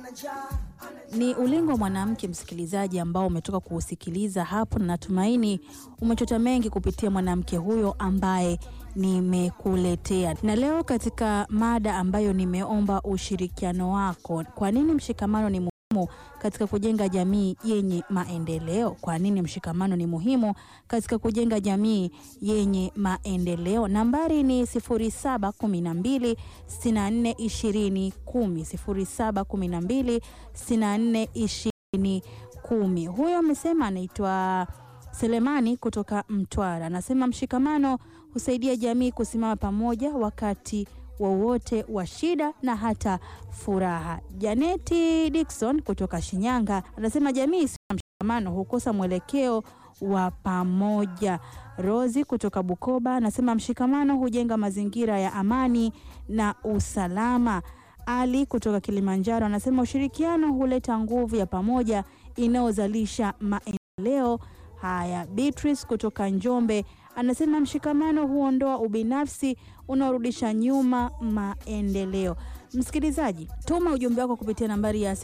Ni ulingo wa mwanamke, msikilizaji, ambao umetoka kuusikiliza hapo, na natumaini umechota mengi kupitia mwanamke huyo ambaye nimekuletea. Na leo katika mada ambayo nimeomba ushirikiano wako, kwa nini mshikamano ni muhimu katika kujenga jamii yenye maendeleo? Kwa nini mshikamano ni muhimu katika kujenga jamii yenye maendeleo? Nambari ni 0712 64 20 10, 0712 64 20 10. Huyo amesema anaitwa Selemani kutoka Mtwara, anasema mshikamano husaidia jamii kusimama pamoja wakati wowote wa shida na hata furaha. Janeti Dickson kutoka Shinyanga anasema jamii isiyo na mshikamano hukosa mwelekeo wa pamoja. Rozi kutoka Bukoba anasema mshikamano hujenga mazingira ya amani na usalama. Ali kutoka Kilimanjaro anasema ushirikiano huleta nguvu ya pamoja inayozalisha maendeleo. Haya, Beatrice kutoka Njombe anasema mshikamano huondoa ubinafsi unaorudisha nyuma maendeleo. Msikilizaji, tuma ujumbe wako kupitia nambari ya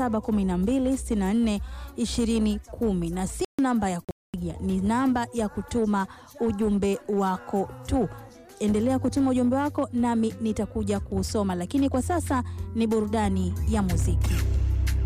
0712642010 na si namba ya kupiga, ni namba ya kutuma ujumbe wako tu. Endelea kutuma ujumbe wako nami nitakuja kuusoma, lakini kwa sasa ni burudani ya muziki.